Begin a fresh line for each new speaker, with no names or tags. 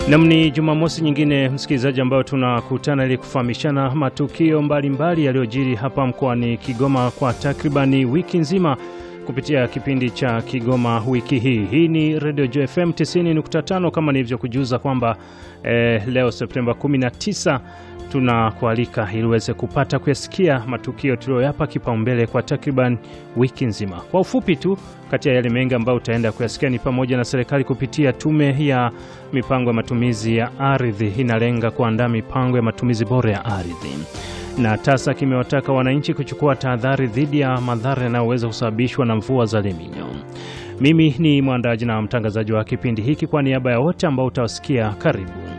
Nam, ni Jumamosi nyingine msikilizaji, ambayo tunakutana ili kufahamishana matukio mbalimbali yaliyojiri hapa mkoani Kigoma kwa takribani wiki nzima kupitia kipindi cha Kigoma wiki hii. Hii ni Radio JFM 90.5 kama nilivyokujuza kwamba eh, leo Septemba 19 tunakualika ili uweze kupata kuyasikia matukio tuliyoyapa kipaumbele kwa takriban wiki nzima. Kwa ufupi tu, kati ya yale mengi ambayo utaenda kuyasikia ni pamoja na serikali kupitia tume ya mipango ya matumizi ya ardhi inalenga kuandaa mipango ya matumizi bora ya ardhi, na TASA kimewataka wananchi kuchukua tahadhari dhidi ya madhara yanayoweza kusababishwa na mvua za Leminyo. Mimi ni mwandaji na mtangazaji wa kipindi hiki, kwa niaba ya wote ambao utawasikia, karibu